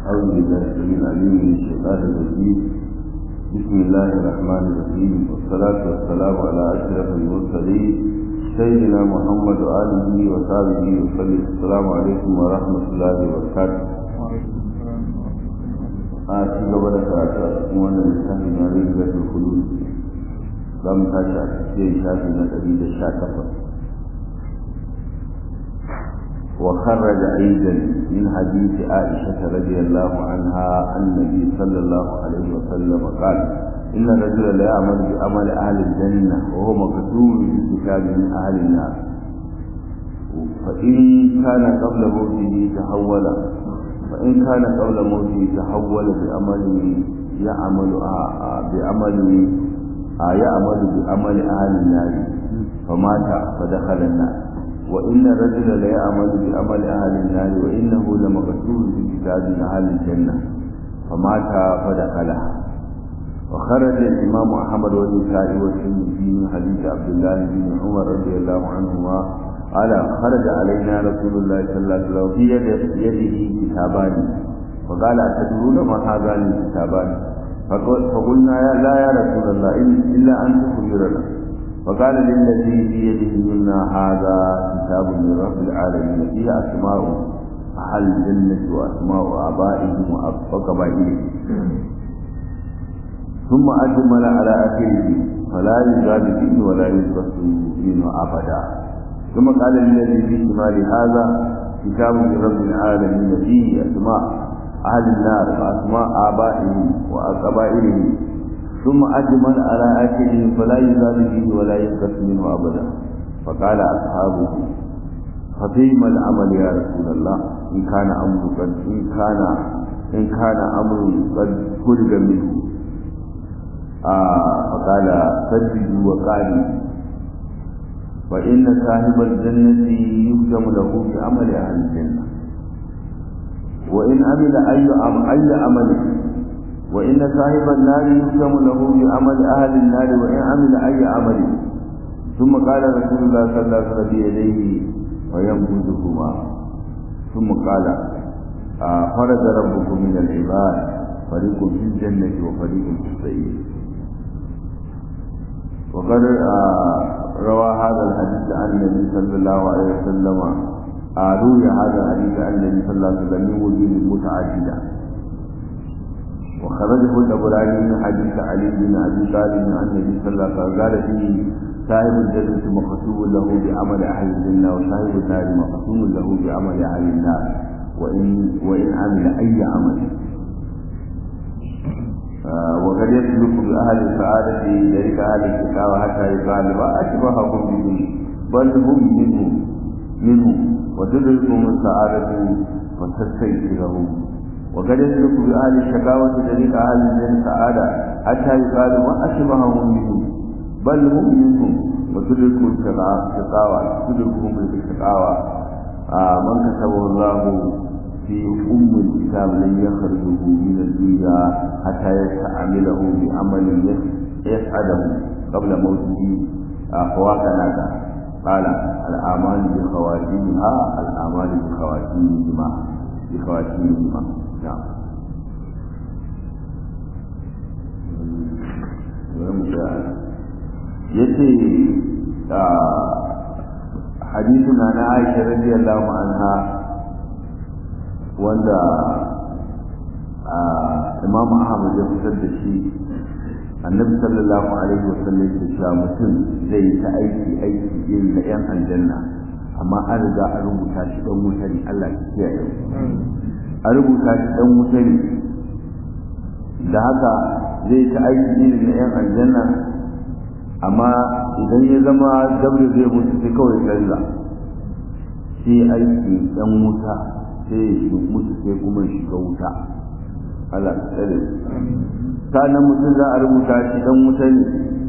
أعوذ بالله السميع العليم من الشيطان الرجيم بسم الله الرحمن الرحيم والصلاة والسلام على أشرف المرسلين سيدنا محمد وآله وصحبه وسلم السلام عليكم ورحمة الله وبركاته a ci gaba da karatu a cikin wannan littafi na rigatul khulud za mu tashi a cikin shafi na ɗari da sha takwas وخرج أيضا من حديث عائشة رضي الله عنها عن النبي صلى الله عليه وسلم قال إن الرجل لا يعمل بعمل أهل الجنة وهو مكتوب في كتاب من أهل النار فإن كان قبل موته تحول فإن كان قبل موته تحول بعمل يعمل بعمل يعمل بعمل أهل النار فمات فدخل النار وإن الرجل لا يعمل بعمل أهل النار وإنه لمكتوب في كتاب أهل الجنة فمات فدخلها وخرج الإمام أحمد والنسائي والترمذي من حديث عبد الله بن عمر رضي الله عنهما قال خرج علينا رسول الله صلى الله عليه وسلم في يده كتابان فقال أتدرون ما هذان الكتابان فقلنا يا لا يا رسول الله إلا أن تخبرنا فقال للذي في يده منا هذا كتاب من رب العالمين فيه أسماء أهل الجنة وأسماء آبائهم وقبائلهم ثم أجمل على آخره فلا يزاد فيه ولا ينقص منه أبدا ثم قال للذي في شمال هذا كتاب من رب العالمين فيه أسماء أهل النار وأسماء آبائهم وقبائلهم ثم أجمل على آكله فلا يزال فيه ولا ينقص منه أبدا فقال أصحابه ففيما العمل يا رسول الله إن كان أمر قد إن كان إن كان أمر قد فرج منه آه فقال سددوا وقالوا فإن صاحب الجنة يختم له بعمل أهل الجنة وإن عمل أي أي عمل وإن صاحب النار يختم له بعمل أهل النار وإن عمل أي عمل ثم قال رسول الله صلى الله عليه وسلم بيديه وينبذهما ثم قال آه فرد ربكم من العباد فريق في الجنة وفريق في السعير وقد آه روى هذا الحديث عن النبي صلى الله عليه وسلم آه روي هذا الحديث عن النبي صلى الله عليه وسلم من وجوه متعدده وخرجه الأبراني من حديث علي بن أبي طالب عن النبي صلى الله عليه وسلم قال فيه صاحب الجنة مختوم له بعمل أهل الجنة وصاحب النار مختوم له بعمل أهل النار وإن وإن عمل أي عمل آه وقد يسلك بأهل السعادة ذلك أهل الشقاوة حتى يقال وأشبههم بهم بل هم منهم منهم وتدركهم السعادة وتستيقظهم وقد يسلك بأهل الشقاوة طريق أهل الجنة سعادة حتى يقال ما أشبههم منهم بل هم منهم وتدركوا الشقاوة تدركهم الشقاوة آه من كتبه الله في أم الكتاب لن يخرجه من الدنيا حتى يستعمله بعمل يسعده قبل موته آه فواكنا قال الأعمال بخواتيمها الأعمال بخواتيمهما بخواتيمهما نعم yace hadithuna na Aisha radiyallahu anha wanda Imam Ahmad ya fitar da shi Annabi sallallahu alaihi wasallam ya ce mutum zai yi ta aiki aiki irin na yan aljanna amma an riga an rubuta shi dan wuta ne Allah ya kiyaye a rubuta shi dan wuta ne da haka zai ta aiki irin na yan aljanna amma idan ya zama dabda zai mutu sai kawai canza sai aiki dan wuta sai ya mutu sai kuma shiga wuta Allah ta tsare sanan mutum za a rubuta shi dan wuta ne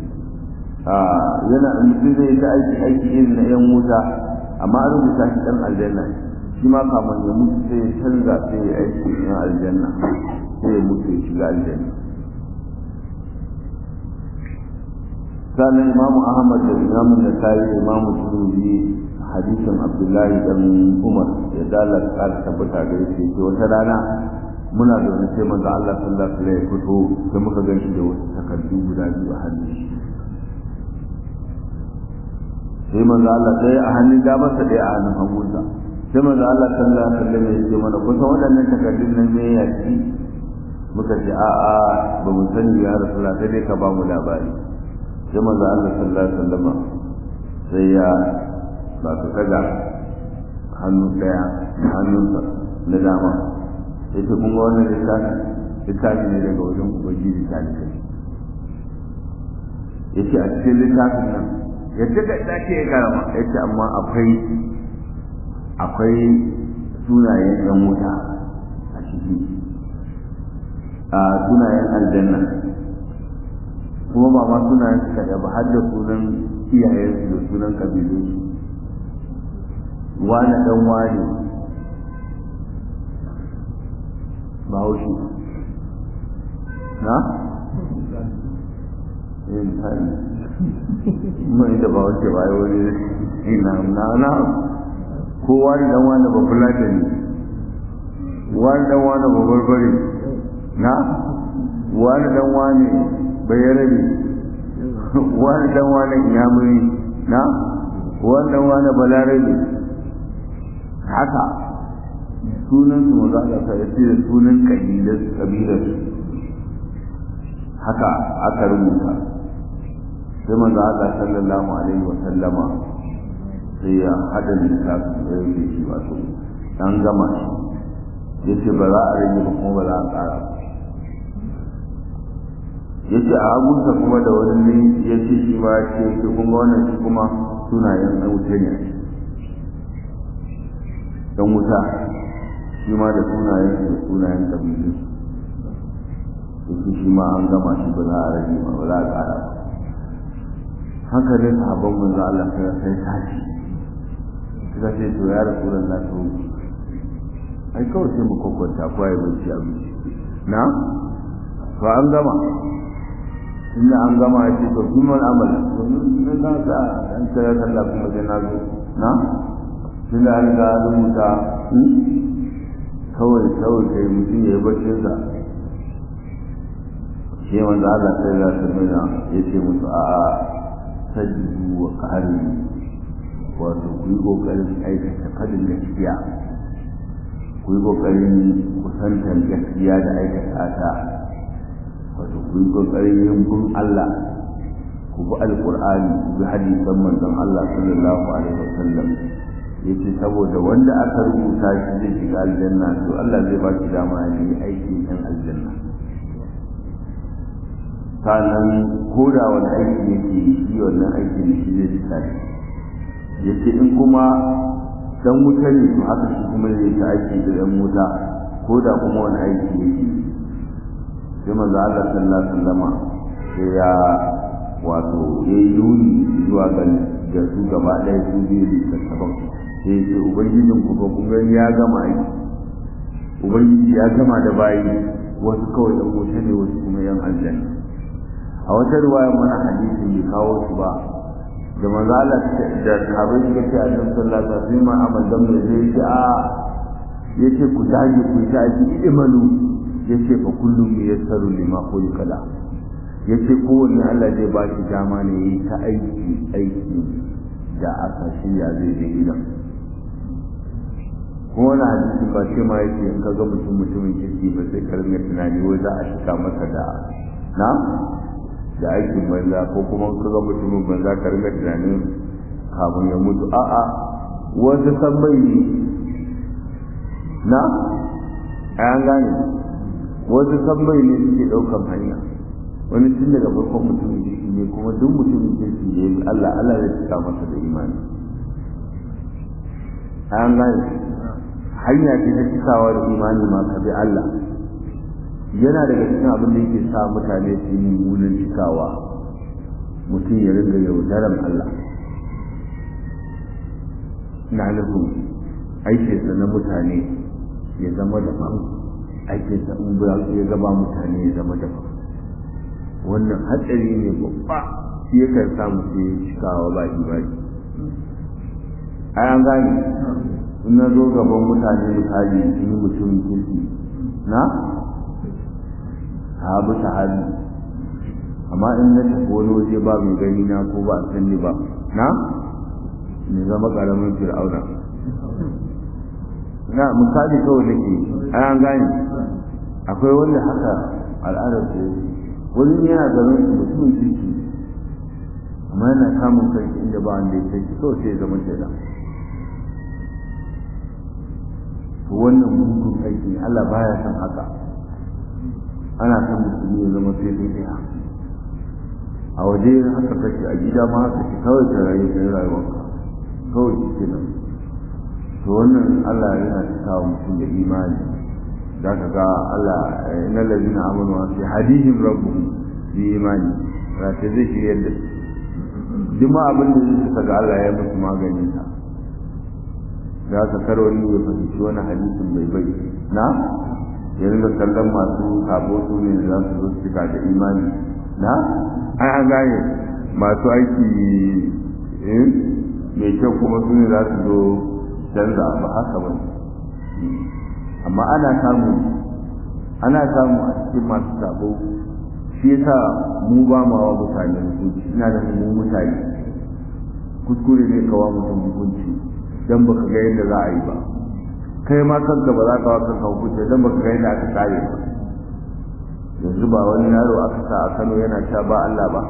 yana mutum zai ta aiki aiki irin na yan wuta amma an rubuta shi dan aljanna shi ma kamar ya mutu sai ya canza sai ya aiki na aljanna sai ya mutu ya shiga aljanna sannan imamu ahmad da imamu nasai da imamu turmi hadisin abdullahi dan umar ya dala kara tabbata ga yake ce wata rana muna da wani sai manzo Allah sallallahu alaihi wasallam ya fito sai muka gan shi da wasu takardu guda biyu a hannun shi sai manzo Allah ɗaya a hannun damarsa ɗaya a hannun hagunsa sai manzo Allah sallallahu alaihi wasallam ya ce mana kusa waɗannan takardun nan ne ya ci muka ce a a ba mu sani ya rasulullah sai dai ka ba mu labari sai manzo Allah sallallahu alaihi wasallam sai ya ba ka kaga hannu ɗaya hannunsa na dama ya ce kun ga wannan littafi littafi ne daga wajen ubangiji ta ne ya ce a cikin littafin nan yadda ka ita ce ya karama ya ce amma akwai akwai sunayen yan wuta a ciki a sunayen aljanna kuma ba ma sunayen su kaɗa ba har da sunan iyayensu da sunan ƙabilunsu wani ɗan wani ba haushi na? yin misali mai da ba wace ba wani ina na na kowa da dan wani ba fulata ne wani dan wani ba barbare na wani dan wani bayarabe wani dan wani inyamuri na wani dan wani balarabe haka sunan su maza da sa yace da sunan kabilar kabilar haka aka rubuta sai manzo Allah sallallahu alaihi wa sallama sai ya hada littafin da yake shi wato dan gama shi yace ba za a rage ba kuma ba za a ƙara yace a abunsa kuma da wani ne yace shi ba ce ce kun ga wannan shi kuma sunayen ɗan wuta ne dan wuta shi ma da sunayen da sunayen kabilu yace shi ma an gama shi ba za a rage ba ba za a ƙara ba hankalin sahabban manzo Allah sai sai tashi suka ce to ya rasulun na to ai kawai sai mu kokonta ko ai bacci abu na to an gama inda an gama ya ce to kuma amal to mun na ka an tsaya sallah kuma sai na zo na tunda an ga rubuta kawai kawai kai mutum ya yi baccin sa shi wanda Allah sai ya tabbata ya ce musu a'a sajidu wa ƙari wato ku yi ƙoƙarin aikata fadin gaskiya ku yi ƙoƙarin kusantar gaskiya da aikata ta wato ku yi ƙoƙarin yin bin Allah ku bi alƙur'ani ku bi hadisan manzon Allah sallallahu alaihi wasallam yace saboda wanda aka rubuta shi zai shiga aljanna to Allah zai ba shi dama ya yi aikin yan aljanna sannan ko da wani aiki yake shi wannan aikin da shi zai fita ya ce in kuma dan wuta ne to haka shi kuma zai ta aiki da dan wuta ko da kuma wani aiki yake sai manzo Allah sallallahu alaihi wasallama sai ya wato ya yi nuni zuwa ga da su gaba ɗaya su biyu da tattaban sai ya ce ubangijin ku ba kun gani ya gama aiki ubangiji ya gama da bayi wasu kawai dan wuta ne wasu kuma yan aljanna a wata ruwaya mana hadisin bai kawo su ba da manzo Allah da sahabbai suka ce annabi sallallahu alaihi wasallam ma amal dan mai zai ce a yace ku dage ku ta ji imanu yace fa kullum yassaru lima khuliqala yace kowanne Allah zai ba shi dama ne yi ta aiki aiki da aka shirya zai je gidan ko wani hadisi ba ce ma yake in ka ga mutum mutumin kirki ba sai ka ringa tunani wai za a shiga masa da na da aikin banza ko kuma kaga mutumin banza ka riga tunanin kafin ya mutu a'a wasu sabbai ne na an gane wasu sabbai ne suke ɗaukan hanya wani tun daga farkon mutumin kirki ne kuma duk mutumin kirki da ya Allah Allah zai cika masa da imani an gane hanya ce ta cikawa da imani ma ka bi Allah yana daga cikin abin da yake sa mutane su yi mummunan cikawa mutum ya ringa yaudaran Allah na nufin aikinsa na mutane ya zama daban aikinsa in ba ya gaba mutane ya zama daban wannan hatsari ne babba shi yakan sa mutum ya cikawa ba ibadi ai an gane in na zo gaban mutane misali in yi mutumin kirki na sahabu sahabi amma in na tafi wani waje ba mai gani na ko ba a sanni ba na ne zama karamin fir'auna na misali kawai nake an gane akwai wanda haka al'adar su wani yana garin su mutumin kirki amma yana samun kanki inda ba wanda ya kai kawai sai zama shaida to wannan mugun aiki Allah baya son haka ana son musulmi ya zama sai dai ɗaya a waje haka kake a gida ma haka ke kawai ka rayu ka yi rayuwarka kawai shi ke nan to wannan Allah yana cikawa mutum da imani za ka ga Allah inna lazina amanu wa fi hadihim rabbuhum bi imani rata zai shirya da duk ma abin da zai suka ga Allah ya musu maganin sa za ka kar wani ya fahimci wani hadisin bai bai na ya ringa kallon masu sabo su ne za su zo su cika da imani na ai an gane masu aiki mai kyau kuma su ne za su zo canza ba haka ba amma ana samu ana samu a cikin masu sabo shi yasa mu ba ma wa mutane hukunci ina da mu mutane kuskure ne kawa mutum hukunci dan baka ga yadda za a yi ba kai ma kanka ba za ka wa kanka hukunci dan baka ga yadda aka kare ba yanzu ba wani yaro aka sa a Kano yana sha ba Allah ba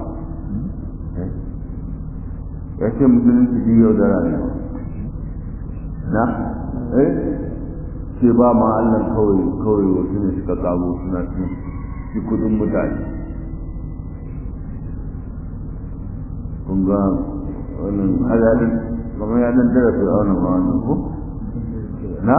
ya ce musulunci biyu da rayuwa na eh ce ba ma Allah kawai kawai wasu ne suka kamo suna cin shi kudin mutane kun ga wannan hadalin kamar ya dan tara fi auna ma wannan ko na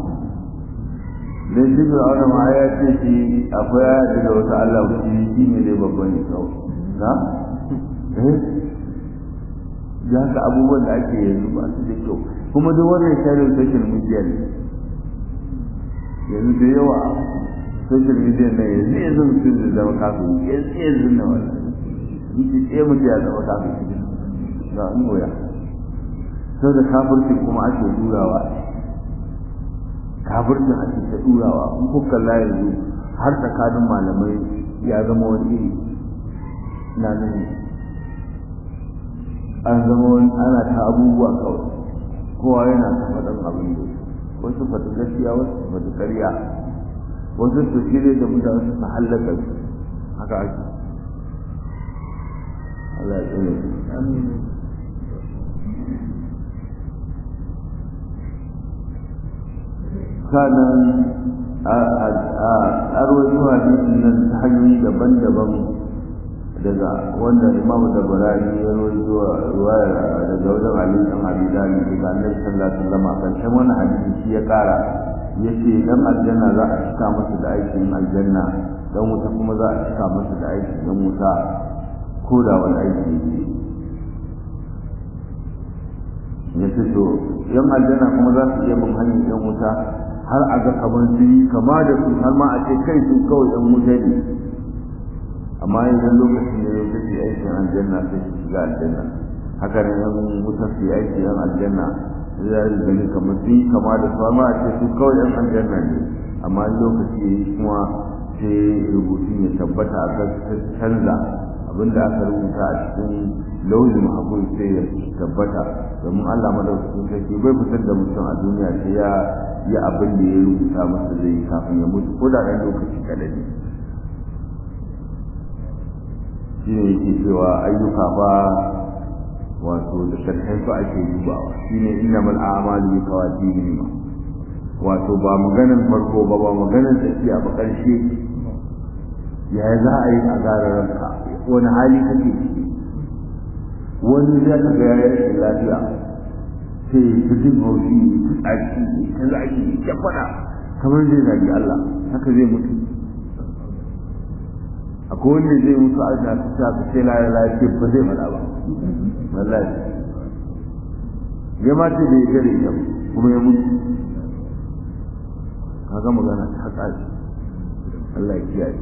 dan shi fir'auna ma ya ce shi akwai ayati da wata Allah shi shi ne dai babban ne kawai na eh ya ka abubuwan da ake yanzu ba su da kyau kuma duk wannan sharin social media ne yanzu da yawa social media na yanzu yanzu mutum zai zama kafin yanzu yanzu na wannan yake tsaye mutum ya zama kafin cikin ga an goya sau da kafircin kuma ake durawa kafircin ake ta durawa in kuka kalla yanzu har tsakanin malamai ya zama wani iri na nan an zama wani ana ta abubuwa kawai kowa yana ta faɗin abin da wasu faɗi gaskiya wasu faɗi ƙarya wasu su shirya da mutane su su hallaka su haka ake Allah ya tsere sanan a arwaito hadisin nan ta hanyoyi daban-daban daga wanda imamu da barani ya rawaito ruwaya daga wajen ali dan abi dali daga annabi sallallahu alaihi wasallam karshen wannan hadisi shi ya kara yace dan aljanna za a cika masa da aikin aljanna dan wuta kuma za a cika masa da aikin dan wuta ko da wani aiki ne ya ce to yan aljanna kuma za su iya bin hanyar yan wuta har a ga kamar su yi kama da su har ma a ce kai su kawai yan wuta ne amma idan lokacin da ya tafi aikin aljanna sai su shiga aljanna haka ne yan wuta su yi aiki yan aljanna za yi gani kamar su yi kama da su har ma a ce su kawai yan aljanna ne amma lokaci ya yi kuma sai rubutun ya tabbata a kan canza abinda aka rubuta a cikin lauyin mahakuri sai ya tabbata domin Allah madaukakin sarki bai fitar da mutum a duniya sai ya yi abin da ya rubuta masa zai kafin ya mutu ko da ɗan lokaci kaɗan ne shi ne yake cewa ayyuka ba wato da sharhan su ake dubawa shi ne inna mal a'malu bi qawatim wato ba maganar farko ba ba maganar tafiya ba ƙarshe ya za a yi a gara ranka wani hali kake ciki wani zai ka ga ya rashin lafiya sai ta jin haushi ta tsaki ta zaki ya faɗa kamar zai zagi Allah haka zai mutu akwai wanda zai mutu a ta ta ta sai la lafiya ba zai faɗa ba wallahi ya ma ce da ya gare ya kuma ya mutu kaga magana ta tsaki Allah ya kiyaye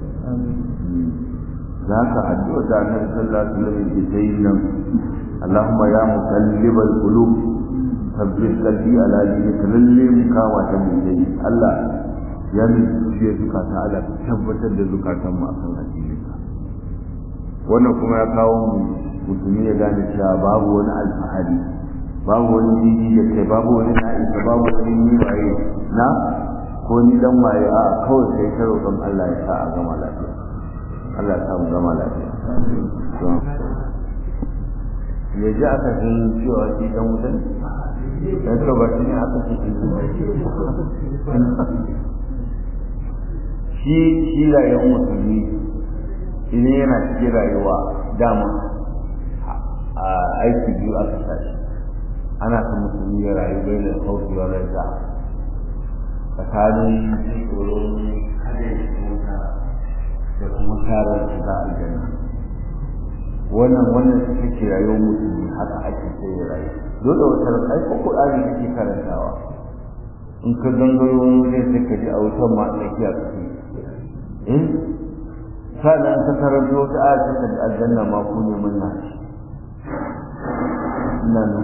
ذاك addu'a da Annabi sallallahu alaihi wasallam yake ta yin nan Allahumma ya muqallibal qulub thabbit qalbi ala dinika lalle mu kama ta mu dai Allah ya mai zuciya zukata Allah ka tabbatar da zukatan mu akan addininka wannan kuma ya kawo mu musulmi ya gane cewa babu wani alfahari babu wani jiji da kai babu wani na'isa babu wani ni waye na ko ni dan waye a kawai sai ta roƙon Allah ya sa a gama lafiya Allah ya sa mu gama lafiya ya ji aka san cewa shi dan wutan dan to ba shi ne aka ce shi shi rayuwar musulmi idan yana cikin rayuwa dama a aiki biyu aka tashi ana son musulmi ya rayu bai da hauki wa raja tsakanin tsoron kada ya wuta da kuma tarar shiga aljanna wannan wannan ita ce rayuwar musulmi haka ake sai ya rayu dole wata ai ko Qur'ani kake karantawa in ka gangaro wani sai ka ji a wutan ma tsakiya kake eh sannan ka karanto wata aya ta da aljanna ma ku ne mun nashi ina nan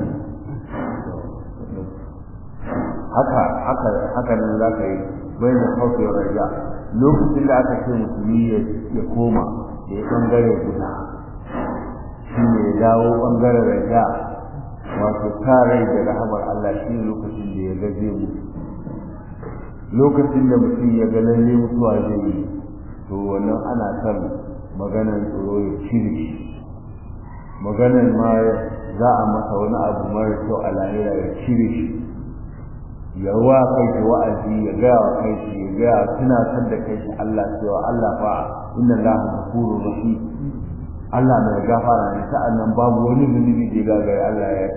haka haka haka nan za ka yi bayan hausa ya raja lokacin da aka ce musulmi ya koma ya yi bangare guda shi ne ya dawo bangaren raja wato sa rai da rahamar Allah shi ne lokacin da ya ga zai mutu lokacin da mutum ya ga lalle mutuwa zai yi to wannan ana son maganar tsoro ya cire shi maganar ma za a masa wani abu mara kyau a lahira ya cire shi ya wa kai shi wa'azi ya gaya wa kai shi ya gaya tunatar da kai shi Allah cewa Allah fa inna Allah ghafurur rahim Allah mai gafara ne sa'annan babu wani zunubi da ya gagara Allah ya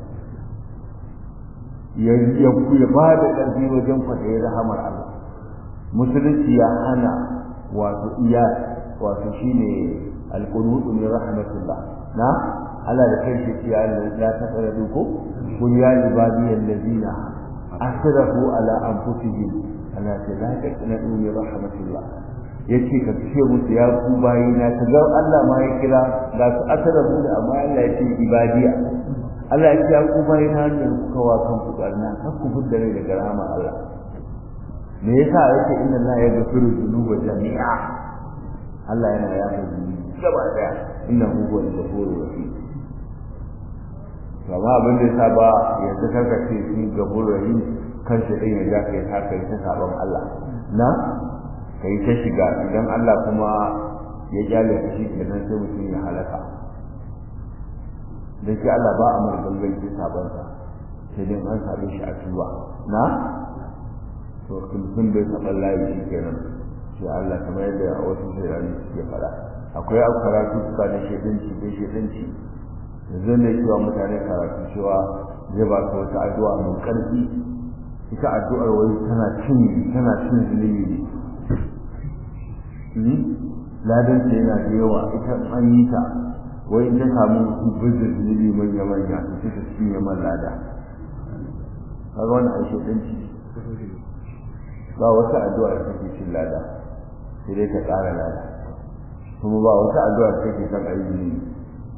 yi ya ya ba da ƙarfi wajen kwaɗayi rahamar Allah musulunci ya hana wato iya wato shine alqunutu min rahmatillah na Allah da kai shi ya Allah la taqrabu ko qul ya ibadiyal ladina asrafu ala anfusihim ala la taqnatu min rahmatillah yace ka ce musu ya ku bayi na ta ga Allah ma ya kira ga su asrafu da amma Allah ya ce ibadiya Allah ya ce ya ku bayi na da kuka wa kan ku karna kan ku fudda rai daga rahmar Allah me yasa yake inna Allah ya gafiru dhunuba jami'a Allah yana yafa zunubi gaba daya innahu huwal ghafurur rahim gaba abin da yasa ba yanzu karka ce shi gafurur rahim kan shi din ya ja kai ta kai ta sabon Allah na kai ta shiga idan Allah kuma ya kyale shi kenan sai mutum ya halaka dan shi Allah ba a mar gangan sabon sa sai dai an sabe shi a tuwa na to kun bai taɓa layi shi kenan sai Allah kamar yadda wasu shirani suke faɗa akwai abu karatu suka na shedanci da shedanci yanzu ne cewa mutane karatu cewa zai ba su wata addu'a mai ƙarfi ita addu'ar wai tana cin tana cin zunubi ne ladan ta yana da yawa ita an yi ta wai ta samu su bizir zunubi manya manya su ta cinye man lada kaga wani a shedanci ba wata addu'a da take cin lada sai dai ta ƙara lada kuma ba wata addu'a da take kan ayyuki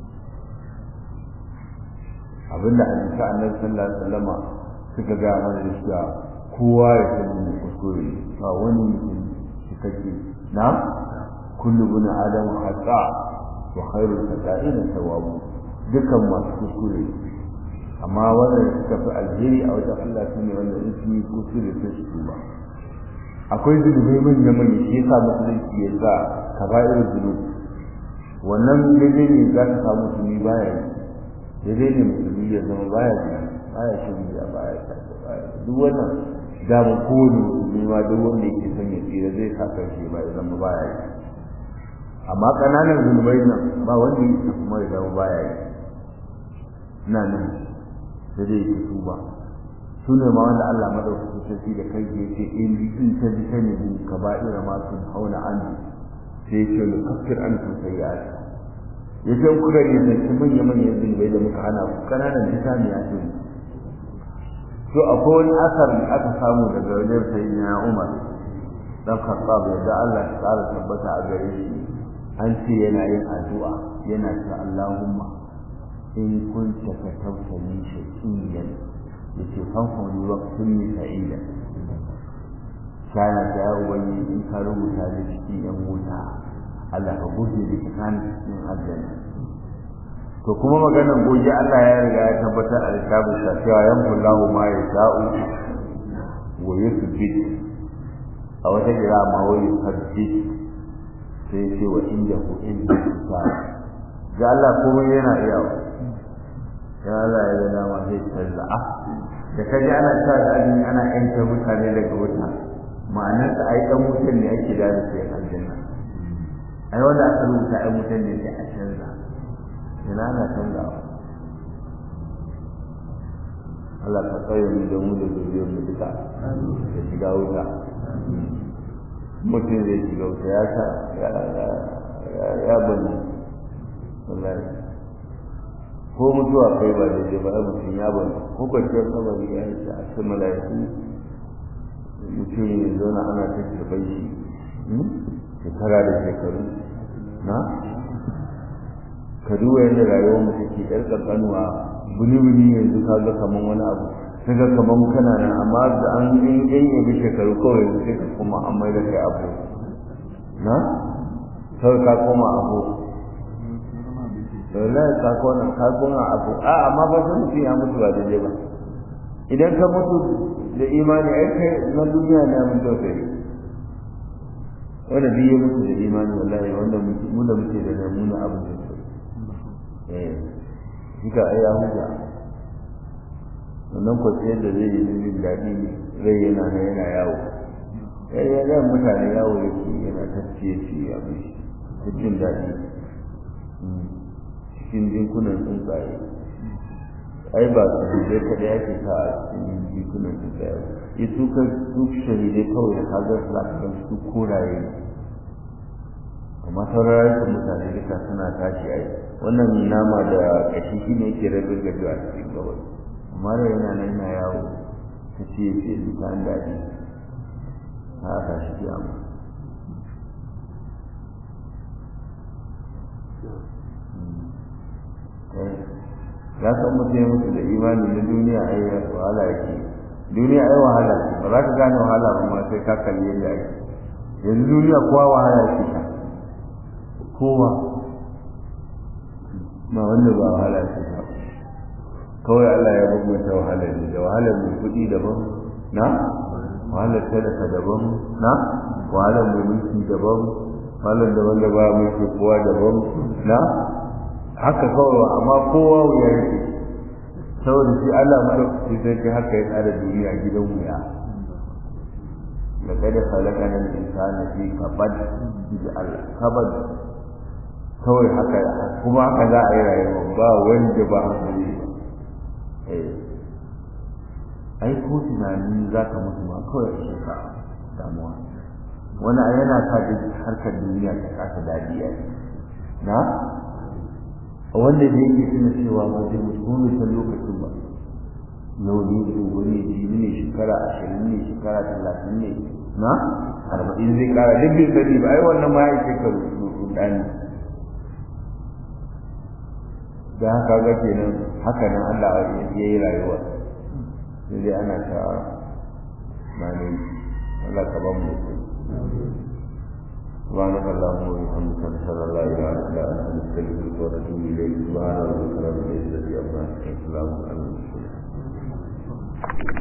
abinda hadisi annabi sallallahu alaihi wasallama suka ga mana da cewa kowa ya san mu kuskure ba wani mutum cikakke na kullu bin adam khata wa khairul khata'ina tawabu dukan masu kuskure amma wanda suka fi alheri a wajen Allah shine wanda in sun yi kuskure sai su tuba akwai zunubai manya manya shi yasa musulunci ya sa kaba'ir zunub wannan daidai ne za ka samu musulmi baya yi daidai ne musulmi ya zama baya yi baya shi ya baya shafi baya duk wannan dama kowane musulmi ma duk wanda yake son ya tsira zai sa kai shi ba ya zama baya yi amma ƙananan zunubai nan ba wanda yake kuma ya zama baya yi ina nan sai dai yake tuba su ne ma wanda Allah madaukakin sarki da kai ya ce in in ta ji ta ne ka ba'ira ma sun hauna an sai ce da kafir an kun sai ya ya ce kuka ne da su manya manyan zunubai da muka hana ku kananan jita ne ya ce to akwai wani asar da aka samu daga wajen sayyidina Umar dan Khattab da Allah ya tsara tabbata a gare shi an ce yana yin addu'a yana ce Allahumma in kunta katabta min shay'in yace fanfani waqtin sa'ida kana ta ya ubangi in ka rubuta da cikin yan wuta Allah ka goge da tsakanin cikin aljanna to kuma maganar goge Allah ya riga ya tabbatar a littafin sa cewa yanfullahu ma yasha'u wa yuthbit a wata kira ma wa yuthbit sai ce wa indahu inda kitab ga Allah kuma yana iya ya Allah ya ga dama sai canza ah da kaji ana sa da azumi ana yanke mutane daga wuta ma'anar da ai dan mutan ne ake da su aljanna ai wanda aka rubuta ai mutan ne sai a canza ina na canza Allah ka tsaye mu da mu da zuriyar mu duka da shiga wuta mutum zai shiga wuta ya sa ya bani wallahi ko mutuwa kai ba da ba ai mutum ya bani ko kwanciyar kabari ya yi a cikin mala'iku mutum ya zauna ana ta kirɓar shi shekara da shekaru na ka duba yadda rayuwar mu take yar kankanuwa buni-buni yanzu ka ga kaman wani abu sai ga kaman kana nan amma da an yi yan yabi shekaru kawai yanzu sai ka kuma an mai da kai abu na kawai ka koma abu wallahi ka koma ka koma abu a amma ba san mutum ya mutu ba daidai ba idan ka mutu da imani ai kai na duniya ne mun tausayi wanda biye mutu da imani wallahi wanda mu da muke da namuna abin da eh kika ai ya huta wannan kwanciyar da zai yi jin daɗi rai yana na yana yawo ya yi yan mutane yawo yake yana tafciye ci a mai ta jin daɗi cikin jinkunan tsuntsaye ai ba su shahidai kaɗai ake sa a cikin jinkunan tsuntsaye ya su kan su shahidai kawai da kagar su za ka su koraye amma sauran rayukan mutane duka suna tashi ai wannan nama da kashi shi ne yake rabin gado a cikin gabas amma da yana nan yana yawo ta ce ya ce duka an daɗi ta haka shi kiyama ya san mutum ya mutu da imani na duniya ai wahala yake duniya ai wahala ce ba za ka gane wahala ba ma sai ka kalli yadda ake yanzu duniya kowa wahala yake ta kowa ma wanda ba wahala ce ba kawai Allah ya bambanta wahalar ne da wahalar mai kuɗi daban na wahalar talaka daban na wahalar mai mulki daban wahalar da wanda ba mulki kowa daban na haka kawai amma kowa wuya yake saboda shi Allah madaukaki sai kai haka ya tsara duniya gidan wuya لقد خلقنا الإنسان في كبد Allah kabad kawai haka kuma haka za a yi rayuwa ba wanda ba hankali ba ai ko tunani za ka mutu ma kawai a sheka damuwa wani a yana sa duk harkar duniya ta kasa daɗi a na wanda da yake tuna cewa ba zai mutu ko bai san lokacin ba yau ne gobe ne jibi ne shekara ashirin ne shekara talatin ne na arba'in zai kara duk bai sani ba ai wannan ma ya ishe ka rudani da haka ga kenan haka nan Allah ya yi rayuwa sai dai ana ta mani Allah ka ba mu سبحانك اللهم وبحمدك نشهد ان لا اله الا انت نستغفرك ونتوب اليك سبحان ربك رب العزه عما يصفون وسلام على المرسلين